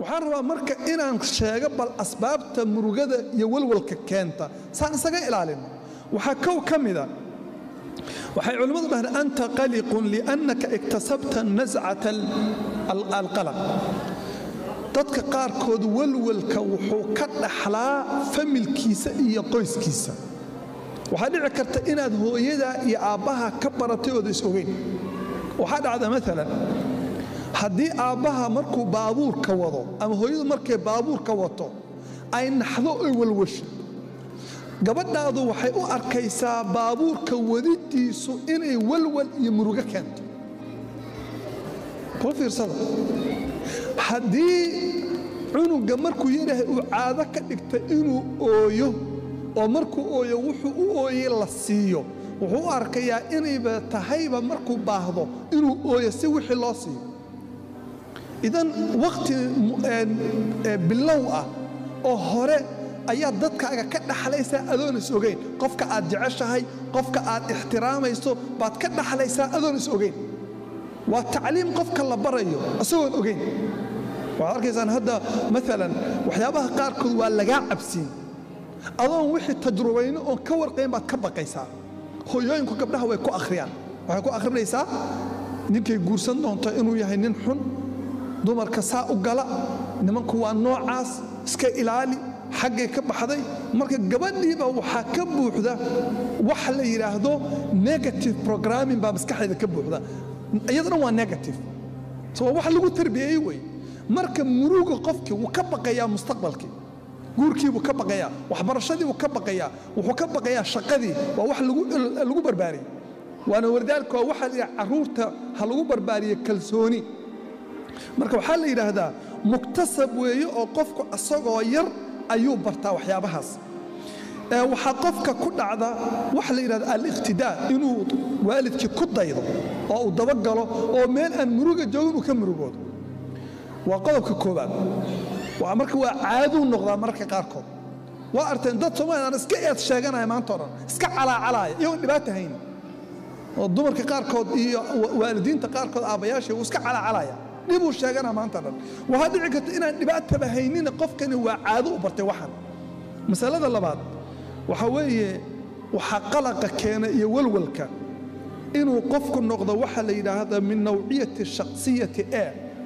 waxaan rabaa marka inaan sheego bal asbaabta murugada iyo walwalka keenta saan isaga ilaalino waxaa kow ka mida waxay culimmadu dhahdeen anta qaliqun liannaka iktasabta nascata alqalaq dadka qaarkood walwalka wuxuu ka dhaxlaa familkiisa iyo qoyskiisa waxaa dhici karta inaad hooyadaa iyo aabbaha ka baratay ooda is ogeyn waxaa dhacda maalan haddii aabbaha markuu baabuurka wado ama hooyadu markay baabuurka wato ay naxdo oy walwasho gabadhaadu waxay u arkaysaa baabuurka wadidiisu inay walwal iyo murugo keento kula fiirsada haddii cunuga markuu yarahay uu caado ka dhigta inuu ooyo oo markuu ooyo wuxuu u ooyey la siiyo wuxuu u arkayaa inayba tahayba markuu baahdo inuu ooyo si wixii loo siiyo idan wakhti bilow ah oo hore ayaad dadkaaga ka dhaxlaysaa adoon is ogeyn qofka aad jeceshahay qofka aad ixtiraamayso baad ka dhaxlaysaa adoon is ogeyn waa tacliim qofka la barayo isagoon ogeyn waxaad arkaysaan hadda maalan waxyaabaha qaarkood waa lagaa cabsiin adoon wixii tajrubayno oon ka warqayn baad ka baqaysaa hooyooyinku gabdhaha way ku akhriyaan waxay ku akhrinaysaa ninkay guursan doonto inuu yahay nin xun dumarka saa u gala nimanku waa noocaas iska ilaali xaggay ka baxday marka gabadhiiba waxaa ka buuxda wax la yidhaahdo negative programming baa maskaxdeeda ka buuxda iyadana waa negative so waa wax lagu tarbiyeeyey wey marka muruga qofkii wuu ka baqayaa mustaqbalkii guurkiibuu ka baqayaa waxbarashadiibuu ka baqayaa wuxuu ka baqayaa shaqadii waa wax lagu barbaariyey waana wardaalka waa waxaa la yidhaha carruurta ha lagu barbaariye kalsooni marka waxaa la yidhaahdaa muktasab weeye oo qofku asagoo yar ayuu bartaa waxyaabahaas waxaa qofka ku dhacda waxa la yidhahda aliqtidaa inuu waalidkii ku daydo oo uu dabagalo oo meel aan muruga joogin uu ka murugoodo waa qodobka koobaad marka waa caaduu noqdaa mararka qaarkood waa arteen dad soomaaliya aan iska eed sheeganaya maanta o dhan iska calaacalaaya iyagoon dhibaata hayn oo dumarka qaarkood iyo waalidiinta qaarkood aabbayaashii wuu iska calaacalaya dhibuu sheegana maanta dhan waxaa dhici karta inaan dhibaataba haynina qofkani waa caado u bartay waxan masalada labaad waxaa weeye waxaa qalaqa keena iyo walwalka inuu qofku noqdo waxa la yidhaahda min nawciyati shaksiyati a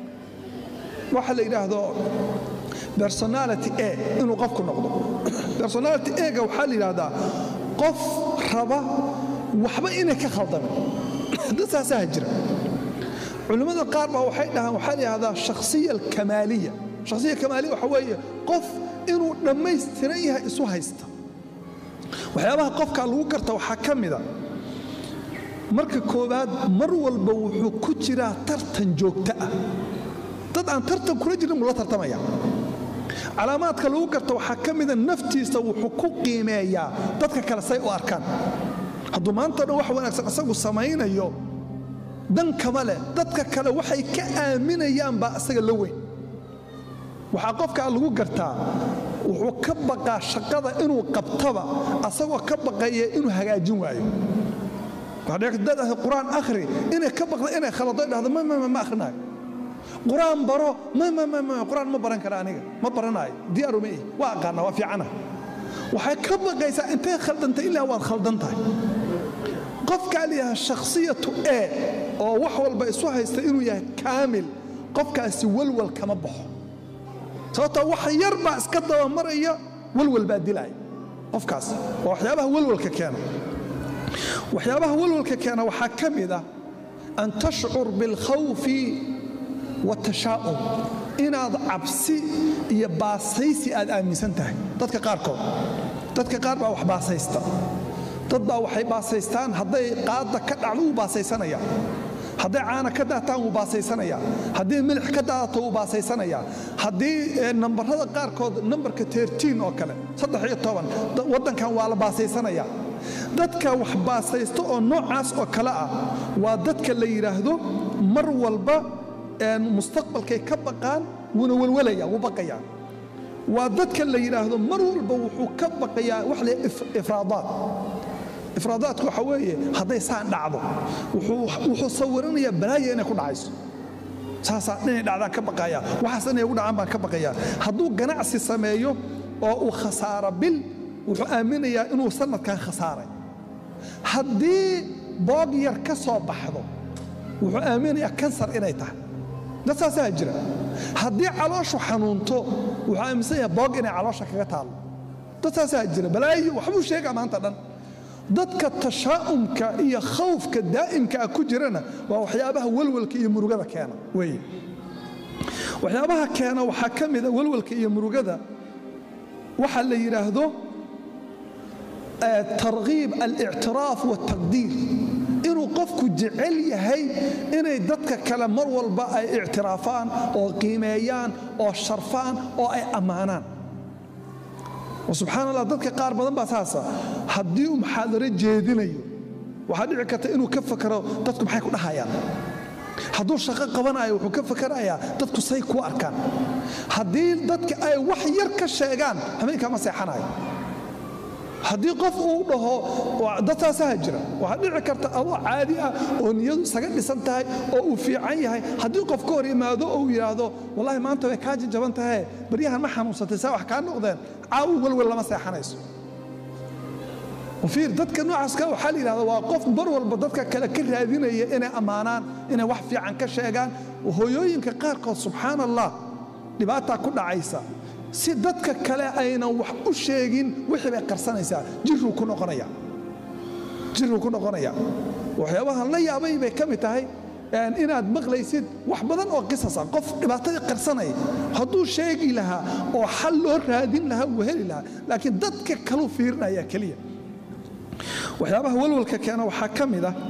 waxa la yidhaahdo personality a inuu qofku noqdo personality ega waxaa la yidhaahdaa qof raba waxba inay ka khaldamin dad saasaha jira culimmada qaar baa waxay dhahaan waxaa la yidhahdaa shakhsiya alkamaaliya shakhsiya kamaaliya waxa weeye qof inuu dhammaystiran yahay isu haysta waxyaabaha qofka lagu garta waxaa ka mida marka koowaad mar walba wuxuu ku jiraa tartan joogto ah dad aan tartan kula jirin buu la tartamaya calaamaadka lagu garta waxaa ka mida naftiisa wuxuu ku qiimeeyaa dadka kale say u arkaan hadduu maanta dhan wax wanaagsan isagu samaynayo dan kama leh dadka kale waxay ka aaminayaan baa isaga la weyn waxaa qofkaa lagu gartaa wuxuu ka baqaa shaqada inuu qabtaba asagoo ka baqaya inuu hagaajin waayo dad qur-aan akhri inay ka baqda inay khalado dhahdo ma akhrinayo qur-aan baro qur-aan ma baran kara aniga ma baranaayo diyaaru ma ihi waa aqaana waa fiicana waxay ka baqaysaa intay khaldantay ilaa waad khaldan tahay qofkaa layaha shakhsiyatu e oo wax walba isu haysta inuu yahay kaamil qofkaasi walwal kama baxo sababtoo wax yar baa iska dabamaraya walwal baa dilaya qofkaas waa waxyaabaha walwalka keena waxyaabaha walwalka keena waxaa ka mid ah an tashcur bilkhawfi watashaa'um inaad cabsi iyo baasaysi aad aaminsan tahay dadka qaarkood dadka qaar baa wax baasaysta dad baa waxay baasaystaan hadday qaadda ka dhacdo wuu baasaysanaya hadday caana ka daataan wuu baasaysanaya haddii milix ka daadato wuu baasaysanaya haddii nambarada qaarkood nambarka tertiin oo kale saddex iyo toban waddankan waa la baasaysanaya dadka wax baasaysta oo noocaas oo kale ah waa dadka la yidhaahdo mar walba mustaqbalkay ka baqaan wuuna welwelaya wuu baqayaa waa dadka la yidhaahdo mar walba wuxuu ka baqayaa wax la ifraadaad ifraadaadku waxa weeye hadday saan dhacdo wuxuu sawiranayaa balaaya inay ku dhacayso saasaa inay dhacdaan ka baqaya waxaas inay ugu dhacaan baan ka baqaya hadduu ganacsi sameeyo oo uu khasaaro bil wuxuu aaminayaa inuu sanadkan khasaaray haddii boog yar ka soo baxdo wuxuu aaminayaa kansar inay tahay dad saasaa jira haddii calooshu xanuunto wuxuu aaminsan yahay boog inay caloosha kaga taallo dad saasaa jira balaayo waxbuu sheegaa maanta dhan dadka tashaa'umka iyo khawfka daa'imka ah ku jirana waa waxyaabaha walwalka iyo murugada keena weeye waxyaabaha keena waxaa ka mida walwalka iyo murugada waxaa la yidhaahdo targhiib alictiraaf waltaqdiir inuu qofku jecel yahay inay dadka kale mar walba ay ictiraafaan oo qiimeeyaan oo sharfaan oo ay ammaanaan subxaan allah dadka qaar badan baa saasa haddii uu muxaadaro jeedinayo waxaa dhici karta inuu ka fakaro dadku maxay ku dhahayaan hadduu shaqo qabanayo wuxuu ka fakarayaa dadku say ku arkaan haddii dadka ay wax yar ka sheegaan habeenkaama seexanayo haddii qof uu dhaho dad saasaha jira waxaa dhici karta adoo caadi ah oo niyadu isaga dhisan tahay oo uu fiican yahay haddii qof ka hor yimaado oo uu yidhaahdo wallahi maanta way kaa jajaban tahay baryahan ma xanuunsatay saa wax kaa noqdeen caawu welwel lama seexanayso fiir dadka noocaaska waxaa la yidhahda waa qof mar walba dadka kale ka raadinaya inay ammaanaan inay wax fiican ka sheegaan hooyooyinka qaarkood subxaan allah dhibaataa ku dhacaysa si dadka kale aynan wax u sheegin wixii bay qarsanaysaa jiruu ku noqonaya jiruu ku noqonaya waxyaabahan la yaabay bay ka mid tahay inaad maqlaysid wax badan oo qisas ah qof dhibaatadii qarsanaya hadduu sheegi lahaa oo xal loo raadin lahaa uu heli lahaa laakiin dadka kaluu fiirinaya keliya waxyaabaha walwalka keena waxaa ka mid ah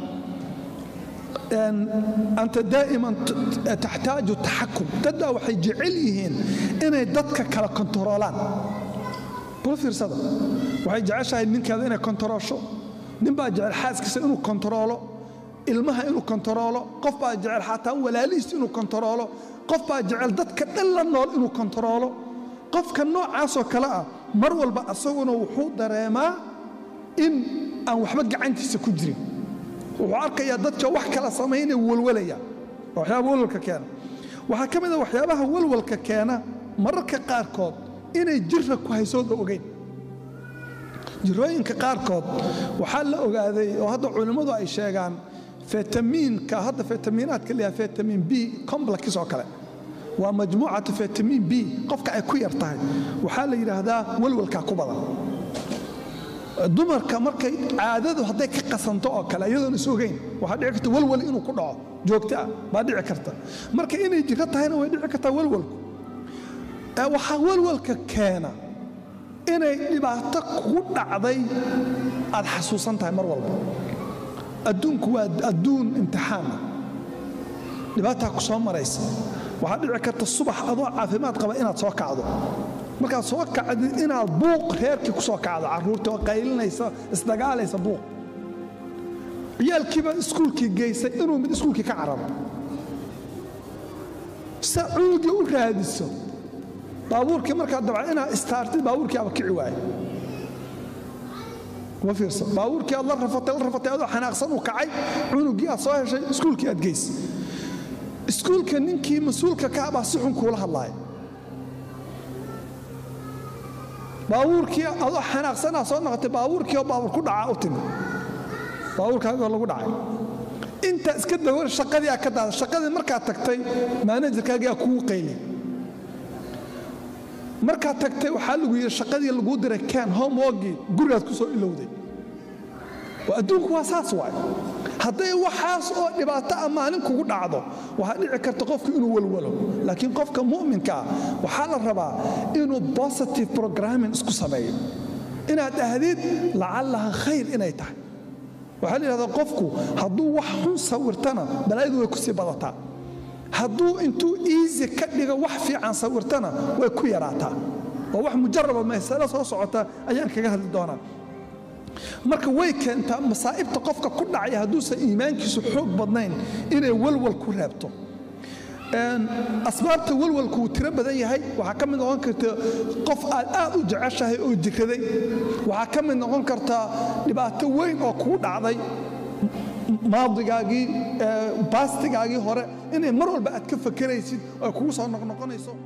anta daa'iman taxtaaju taxakum dadbaa waxay jecel yihiin inay dadka kala kontaroolaan bal fiirsada waxay jeceshahay ninkeeda inay kontaroosho ninbaa jecel xaaskiisa inuu kontaroolo ilmaha inuu kontaroolo qof baa jecel xataa walaalihiis inuu kontaroolo qof baa jecel dadka dhan la nool inuu kontaroolo qofka noocaasoo kale ah mar walba asaguna wuxuu dareemaa in aan waxba gacantiisa ku jirin wuxuu arkayaa dadka wax kala samaynaya walwalaya waxyaaba walwalka keena waxaa ka mid a waxyaabaha walwalka keena mararka qaarkood inay jira ku haysooda ogeyn jirooyinka qaarkood waxaa la ogaaday oo hadda culimmadu ay sheegaan fitamiinka hadda fitamiinaadka la yidhaha fitamin b complex oo kale waa majmuucatu fitamin b qofka ay ku yar tahay waxaa la yidhaahdaa walwalkaa ku badan dumarka markay caadadu hadday ka qasanto oo kale iyadoon is ogeyn waxaa dhici karta walwal inuu ku dhaco joogto ah baa dhici karta marka inay jiro tahayna way dhici kartaa walwalku waxaa walwalka keena inay dhibaato kugu dhacday aad xasuusan tahay mar walba adduunku waa adduun imtixaana dhibaataa ku soo maraysa waxaa dhici karta subax adoo caafimaad qaba inaad soo kacdo markaad soo kacdid inaad buuq reerkii ku soo kacdo carruurtii oo qaylinaysa isdagaalaysa buuq ciyaalkiiba iskuulkii geysay inuu mid iskuulkii ka cararo sa cunuga u raadiso baabuurkii markaad dabca inaad istaartid baabuurkii aba kici waaye kuma fiirsa baabuurkii aad la rafatay la rafatay adoo xanaaqsan uu kacay cunugii aad soo heshay iskuulkii aad geys iskuulka ninkii mas-uulka ka abaa si xun kuula hadlaaya baabuurkii adoo xanaaqsanaa soo noqotay baabuurkii oo baabur ku dhacaa u timi baabuurkaagoo lagu dhacay intaa iska dawar shaqadii aa ka daada shaqadii markaad tagtay maanajarkaagii aa kugu qayli markaad tagtay waxaa lagu yidhi shaqadii laguu diray ken homeworkii gurigaad ku soo ilowday adduunku waa saas waay hadday waxaas oo dhibaato ah maalin kugu dhacdo waxaa dhici karta qofku inuu walwalo laakiin qofka mu'minkaa waxaa la rabaa inuu positive programming isku sameeyo inaad ahdid lacallaha khayr inay tahay waxaa la yidhahdaa qofku hadduu wax xun sawirtana balaayadu way ku sii badataa hadduu intuu easy ka dhigo wax fiican sawirtana way ku yaraataa waa wax mujaraba masalo soo socota ayaan kaga hadli doonaa marka way keentaa masaa'ibta qofka ku dhacaya hadduusan iimaankiisu xoog badnayn inay walwal ku reebto asbaabta walwalku wuu tiro badan yahay waxaa ka mid noqon karta qof aad aad u jeceshahay oo jiraday waxaa ka mid noqon kartaa dhibaato weyn oo kugu dhacday maadigaagii baastigaagii hore inay mar walba aad ka fakeraysid oo kugu soo noqnoqonayso